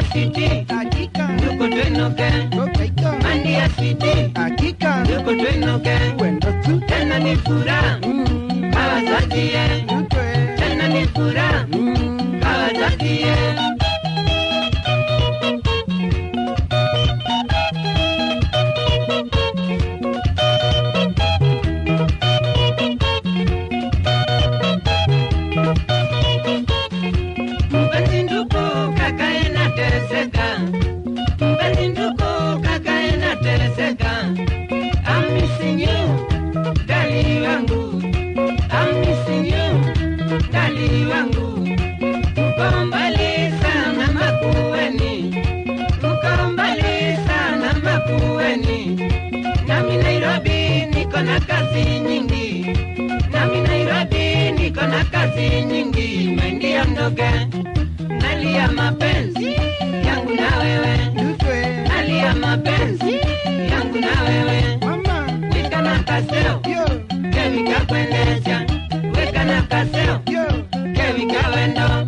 City, hakika yuko Twenoke. kokaika Mandia City, hakika yuko Twenoke. wendo tu Tena ni furaha Mm, hawazazie, tutwe tena ni furaha Mm, hawazazie. Mpenzi ndugu kakae nateseka, mpenzi ndugu kakae nateseka. I'm missing you, dali wangu. I'm missing you, dali wangu. Uko mbali sana Makueni, uko mbali sana Makueni. Nami Nairobi niko na kazi nyingi, nami Nairobi niko na kazi nyingi. Maingia ndoke, nalia mapenzi yangu na wewe, tutwe nalia mapenzi yangu na wewe. mama Weka na kaseo, yo kevi kakwendesha, weka na kaseo, yo kevi kawendo.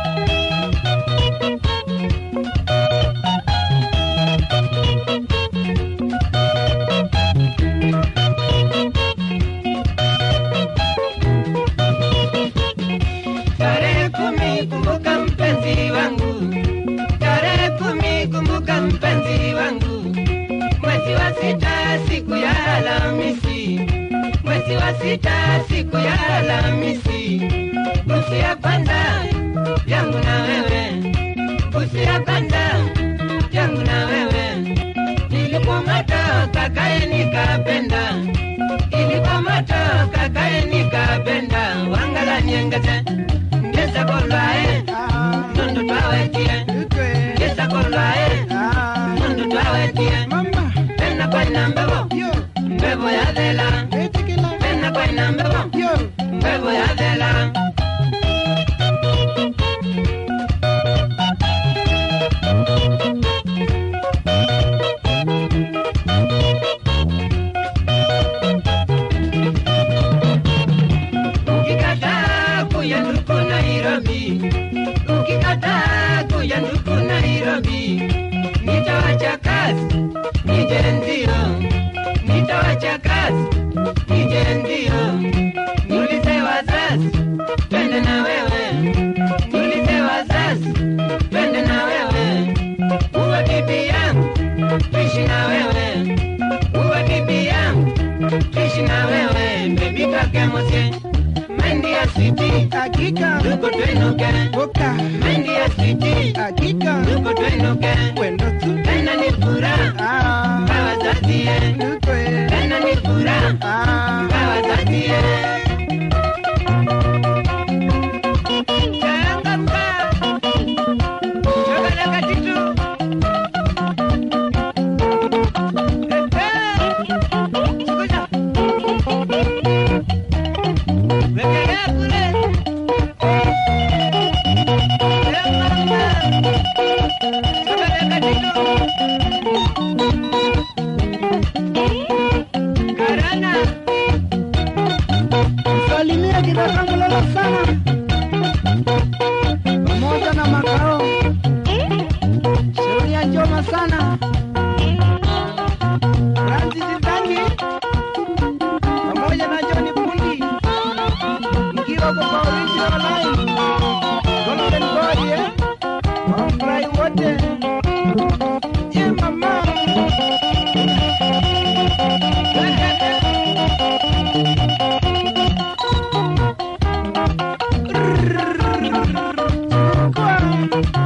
Tarehe kumi kumbuka mpenzi wangu, tarehe kumi kumbuka mpenzi wangu, mwezi wa sita siku ya Alhamisi, mwezi wa sita siku ya Alhamisi, busu ya kwanza yangu na wewe, busu ya kwanza yangu na wewe, nilipomata kakae nikapenda, ilipomata kakae nikapenda, wangala nyengete ngeza kolwae ah nondo twawetie tutwe ngeza kolwae ah nondo twawetie mama pena kwaina mbebo yo mbebo ya dhela etikila pena kwaina mbebo yo mbebo ya dhela ukikataa kuya nduku Nairobi, ukikataa kuya nduku Nairobi, nitawacha kazi nije ndio, nitawacha kazi nije ndio, niulize wazazi twende na wewe, niulize wazazi twende na wewe, uwe bibi yangu tuishi na wewe, uwe bibi yangu tuishi na wewe, bebi kakemosie Mendi ya city, hakika tuko twenuke. koka Mendi ya city, hakika tuko twenuke. wendo tu Tena ni furaha ah kawazazie, tutwe tena ni furaha ah kawazazie. Changamka, chokoleka kitu. Sikuja. Wekelea kule. salimia kidaka mlolo sana pamoja na makao sheria njoma sana Francis Ndangi pamoja na John Pundi mkiwa kwa original line Golden Boy eh wafurahi wote ye mama Kwa